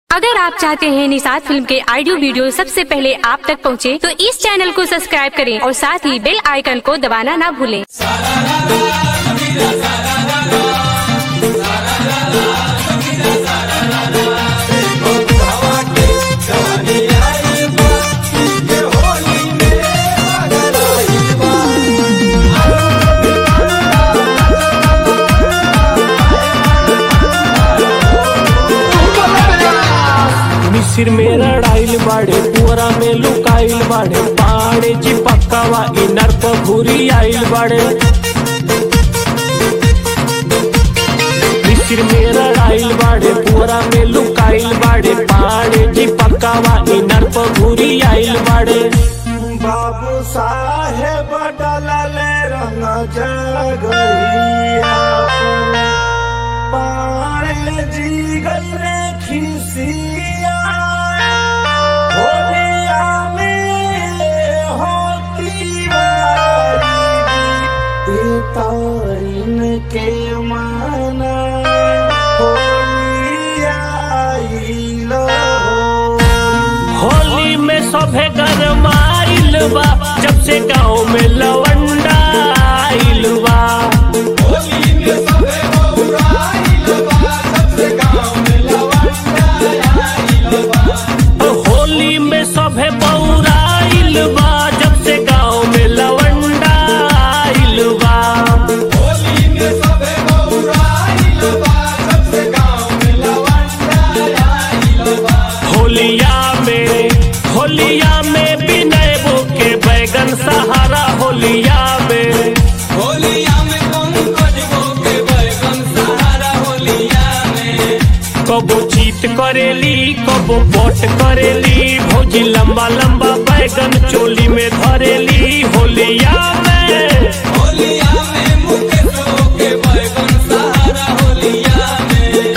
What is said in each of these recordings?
अगर आप चाहते हैं निषाद फिल्म के ऑडियो वीडियो सबसे पहले आप तक पहुंचे, तो इस चैनल को सब्सक्राइब करें और साथ ही बेल आइकन को दबाना ना भूलें। मिसिर में रड़ाइल बाड़े पुअरा में लुकाइल बाड़े पाड़े जी पक्कावा इनर पर घुरी आइल बाड़े मिसिर में रड़ाइल बाड़े पुअरा में लुकाइल बाड़े पाड़े जी पक्कावा इनर पर घुरी आइल बाड़े बाबू साहेब डलले रंग जगहिया पारे जी गले खिसिया होलिया में होती बारी तारीन के माना होलिया आइलो होली में सभे गरमाइल बा जब से गाँव में लवंडा आइल बा होली में सभे बौराइल बा जब से गाँव में लवंडा आइल बा होलिया में होलिया में विनय बो के बैगन सहारा होलिया में होलिया में कौन खोजबो के बैगन सहारा होलिया में कबो चीत करेली कबो पोट करेली भौजी लंबा लंबा बैगन चोली में धरेली होलिया में होलिया में मुकेशो के बैगन सहारा होलिया में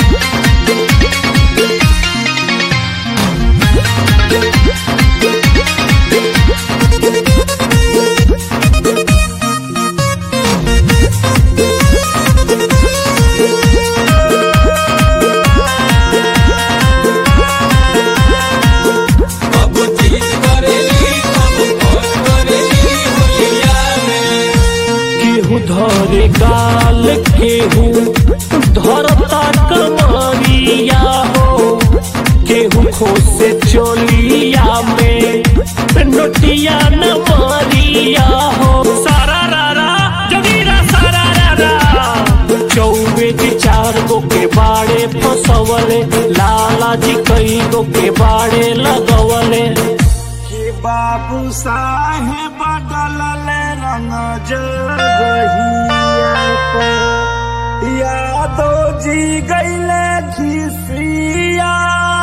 कबो चीज करेली कबो खोज करेली होलिया में केहू धरे गाल केहू धरता कमरिया हो केहू खोसे चोलिया में नोटिया न मारिया हो सारा रारा जगीरा सारा रारा चौबे जी चार गो के बाड़े फसवले लाला जी कई गो के बाड़े लगवले कि बाबू साहेब डलले रंग जगहिया पर यादो जी गईले खिसिया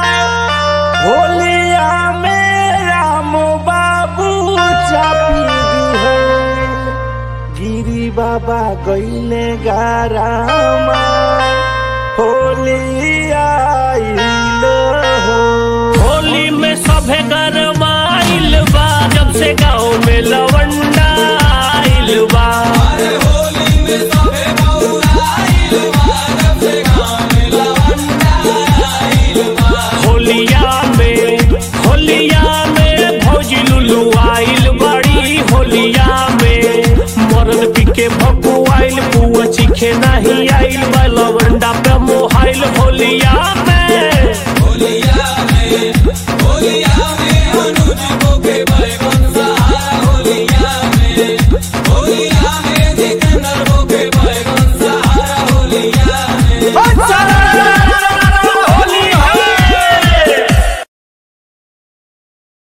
होलिया में राम बाबू चापी दिहे गिरी बाबा गईले गारामा होलिया आइलो हो होली में सभे गरमाइल बा जब से गाँव में लवंडा आइल बा अरे होली में सबे बौराइल बा जब से गाँव में लवंडा आइल बा होलिया में होलिया में भौजी लुलू आइल बड़ी होलिया में मरद पिके भगु आइल पुआ चिखे नहीं आइल बा